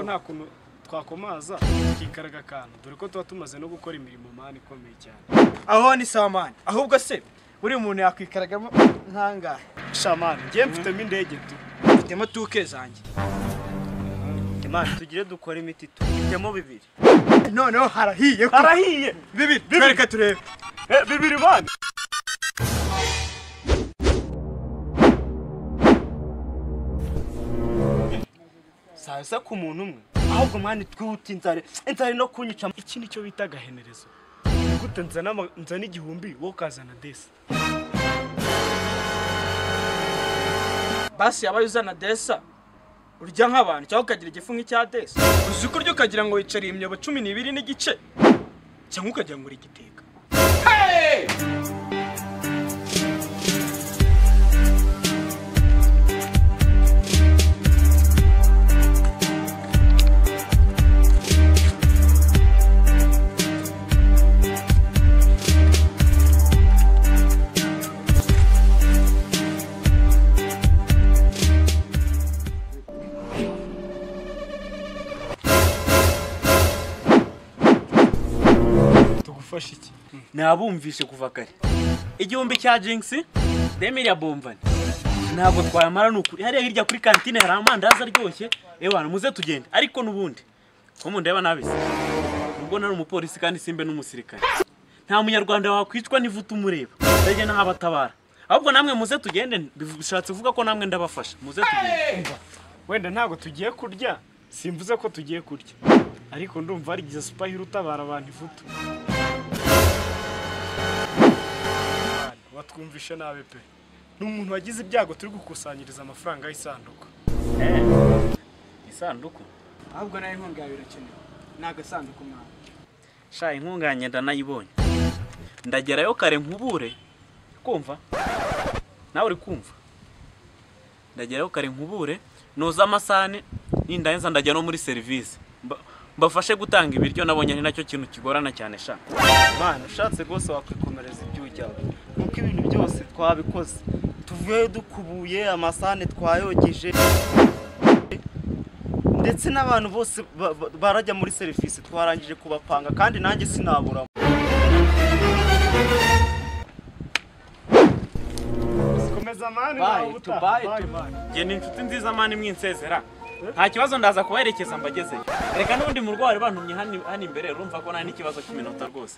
nta kuntu twakomaza kikaraga akantu dore ko tuba tumaze no gukora imirimo mani ikomeye cyane aho ni samani ahubwo se buri muntu yakwikaragamo nk'angahe shamani njye mfitemo indege tu mfitemo tuke zanjye imana tugire dukora imiti tubitemo bibiri noneho harahiye ko harahiye bibiri twereke turebe Eh, bibiri mani saa sita ku muntu umwe ahubwo mwana twihuta inzara inzara no kunyica iki nicyo bita agahenerezo gute nzana ama- nzana igihumbi wowe ukazana desi basi yabaye uzana desa urya nk'abantu cyangwa ukagira igifu nk'icya desa uzi uko urya ukagira ngo wicariye imyobo cumi n'ibiri n'igice cyangwa ukagira ngo uri igiteka tugufashe iki nabumvishe kuva kare igihumbi cya jinxi demiriya bombani ntabwo twayamara ni ukuri hariya hirya kuri kantine hari amandazi aryoshye ewe bantu muze tugende ariko n'ubundi ko mundeba nabise ubwo nari umupolisi kandi simbe n'umusirikare nta munyarwanda wakwicwa n'ivuta umureba ndajya naho abatabara ahubwo namwe muze tugende bishatse kuvuga ko namwe ndabafasha muze tugende wenda ntabwo tugiye kurya simvuze ko tugiye kurya ariko ndumva harigize supahira utabara abantu ivutu watwumvishe nabi pe ni umuntu wagize ibyago turi gukusanyiriza amafaranga y'isanduku isanduku ahubwo nayo inkunga yawe irakenewe ni agasanduku mwana sha intunganye ndanayibonye ndagerayo kare nkubure kumva nawe uri kumva ndagerayo kare nkubure noza amasahani nindangiza ndajya no muri serivisi Mba- mbafashe gutanga ibiryo nabonye ari nacyo kintu kigorana cyane sha mana ushatse rwose wakwikomereza ibyo ujyaho kuko ibintu byose twabikoze tuvuyeyo dukubuye amasahane twayogeje ndetse n'abantu bose ba- ba- barajya muri serivisi twarangije kubapanga kandi nanjye sinaburamo komeza mani Bye, nawe ubutaha. tubaye, Bye, tubaye. mani. njye ni inshuti nziza mani mwinsezera nta kibazo ndaza kubaherekeza mbagezeyo reka n'ubundi mu rugo bari bantumye hano hano imbere urumva ko nta n'ikibazo cy'iminota rwose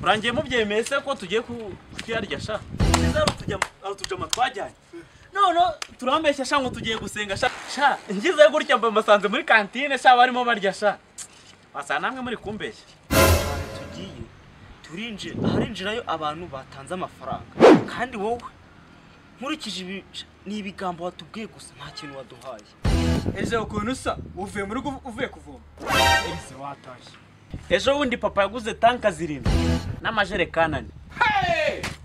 urangiye mubyemeye se ko tugiye ku- kuyarya sha nziza arutujama twajyanye none turambeshya sha ngo tugiye gusenga sha sha ngizeyo gutya mba mbasanze muri kantine sha barimo barya sha basa namwe muri kumbeshya ahantu tugiye turinjira harinjirayo abantu batanze amafaranga kandi wowe nkurikije ibi ni ibigambo watubwiye gusa nta kintu waduhaye ese ukuntu usa uvuye mu rugo uvuye kuvoma Ese watashye ejo bundi papa yaguze tanka zirindwi n'amajerekani ane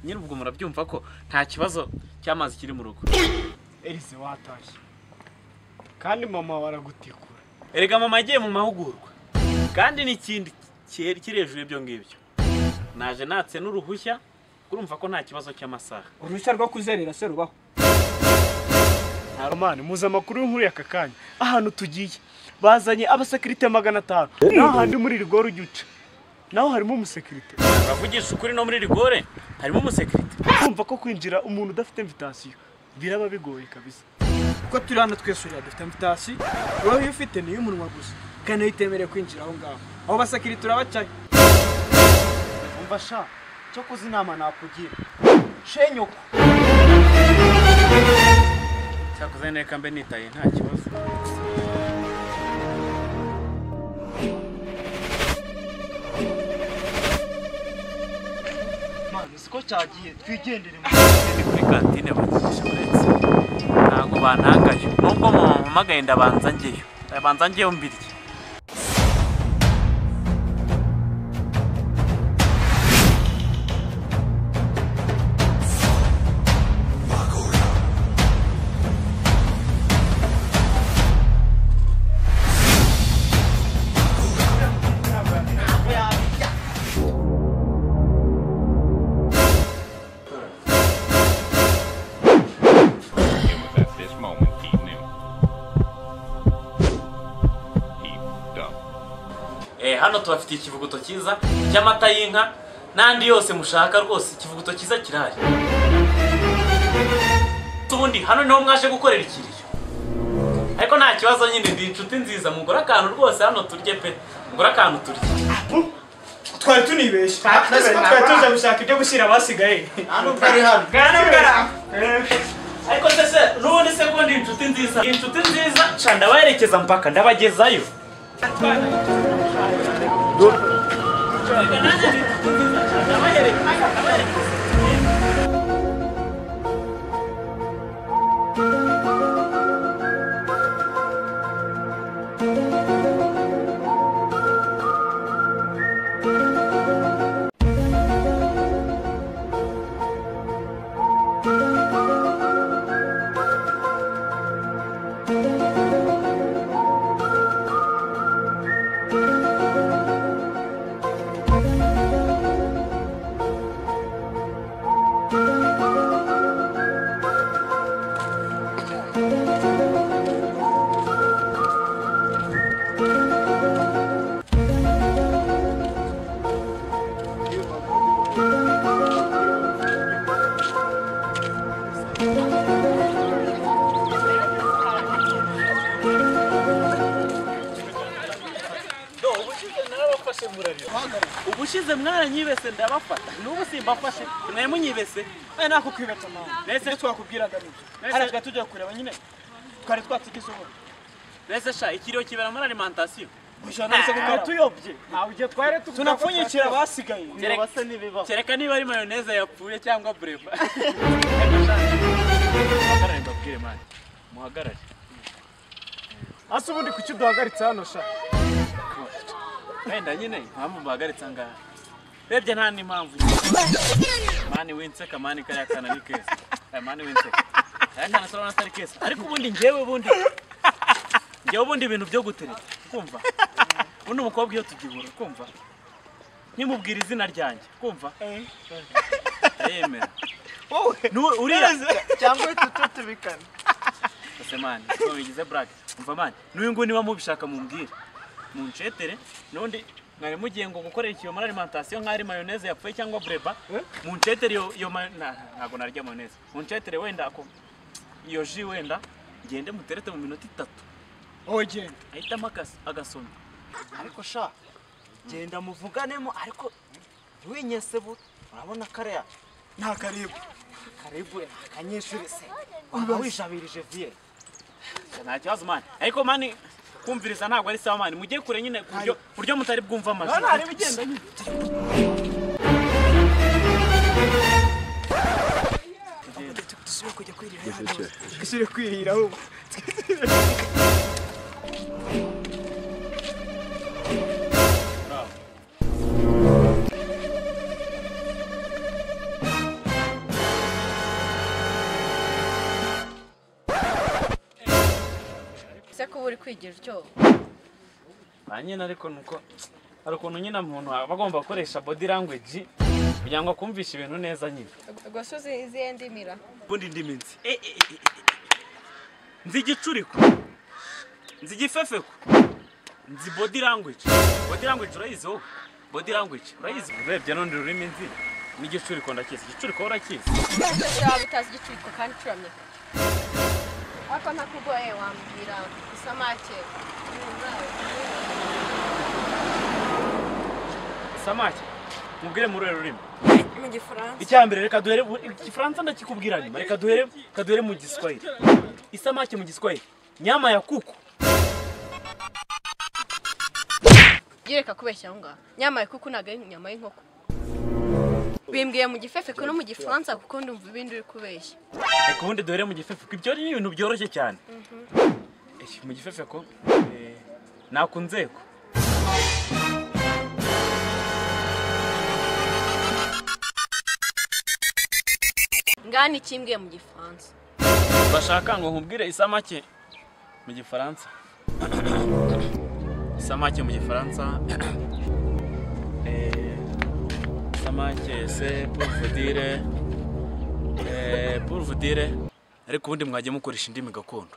nyine ubwo murabyumva ko nta kibazo cy'amazi kiri mu rugo erise watashye kandi mama wawe aragutikura erega mama agiye mu mahugurwa kandi n'ikindi kiri kiri hejuru y'ibyo ngibyo naje natse n'uruhushya urumva ko nta kibazo cy'amasaha uruhushya rwo kuzerera se rubaho mani muzi amakuru y'inkuru y'aka kanya ahantu tugiye bazanye abasekirite magana atanu naho handi muri rigore ujya uca naho harimo umusekirite uravugisha ukuri no muri rigore harimo umusekirite kumva ko kwinjira umuntu udafite invitasiyo biraba bigoye kabisa kuko turi hano twese uriya dufite amfitasi wowe iyo ufite ni iy'umunwa gusa kandi ntitemereye kwinjira aho ngaho abo basakiri turabacaye umva sha cyo kuzinama nakugira shenyoko cyakoze neka mbe nitaye nta kibazo mani siko cyagiye twigendere ni kuri kantine bagisha uretse ntabwo bantangaye nubwo mumpamagaye ndabanza ngeyo ndabanza ngeyo mbirye hano tubafitiye ikivuguto cyiza cy'amata y'inka n'andi yose mushaka rwose ikivuguto cyiza kirahari ubundi hano niho mwaje gukorera ikiriyo ariko nta kibazo nyine ndi inshuti nziza mugore akantu rwose hano turye pe mugore akantu turye twari tunibeshye twari tuje gushaka ibyo gushyira abasigaye nta n'ubwo ari hano ariko se se n'ubundi se ko ndi inshuti nziza Ndi inshuti nziza ca ndabaherekeza mpaka ndabagezayo ubushize mwaranyibese ndabafata n'ubu simbafashe mwe munyibese aya nako kwibata mama mbese twakubwiraga nibyo haraga tujya kureba nyine twari twatugize ubu mbese sha ikiriyo kibera muri alimentation gushaka nose gukora tuyobye tunapfunyikira abasigaye kereka niba ari mayoneze yapfuye cyangwa bureba muhagarare asa ubundi kuki uduhagaritse hano sha wenda nyine impamvu mbahagaritse angahe urebye nta n'impamvu mani winseka mani kariya kana ni keza Eh, mani winseka kariya kana turabona atari keza ariko ubundi njyewe ubundi njyewe ubundi ibintu byo gutereta kumva ubundi umukobwa iyo tugihura kumva nimubwira izina ryanjye kumva arayemera N'u- uriya cyangwa tutu tubikana ese mani ntabwo bigize burake umva mani n'uyu nguyu niba mubishaka mumbwire muncetere n'undi mwari mugiye ngo gukorera ikiyo muri alimentation nk'ari mayoneze yapfuye cyangwa bureba muncetere iyo iyo mayo- na- ntabwo narya mayoneze muncetere wenda ako iyo ji wenda ngende muterete mu minota itatu wowe genda ahitamo agas- agasombe ariko sha genda muvuganemo ariko ntiwinyese bu urabona kariya nta karibwa karibu ni akanyeshuri se waba wishabirije viye nta kibazo mani ariko mani kumviriza ntabwo ari sawa mani mujye kure nyine ku buryo ku buryo mutari bwumva amajwi gushyire kwirira ahubwo ese ko uba uri kwigira uryoha ba nyine ariko ni uko hari ukuntu nyine umuntu aba agomba gukoresha body language kugira ngo akumvishe ibintu neza nyine rwose uzi izihe ndimira ubundi indi minsi Eh, eh, eh, eh, eh. nzi igicuriko nzi igifefeko nzi body language body language urayizi wowe body language urayizi urebye n'undi rurimi nzi n'igicuriko ndakizi igicuriko wowe urakizi ese waba utazi igicuriko kandi ucuramye ariko ntakugoye wambwira isamake samake mubwire muri uru rurimi mu gifaransa icya mbere reka duhere igifaransa ndakikubwira nyuma reka duhere reka duhere mu giswahili isamake mu giswahili nyama ya kuku yereka kubeshya aho ngaho nyamaye kuko ntabwo ari inyama y'inkoko bimbwiye mu gifefeko no mu gifaransa kuko ndumva ibindi uri kubeshya reka ubundi duhere mu gifefeko ibyo ni ibintu byoroshye cyane Eh, mu gifefeko eh, nta nzego ngaha ni ikimbwiye mu gifaransa bashaka ngo nkubwire isamake mu gifaransa isamake mu gifaransa Eh, isamake se puruvudire puruvudire ariko ubundi mwagiye mukoresha indimi gakondo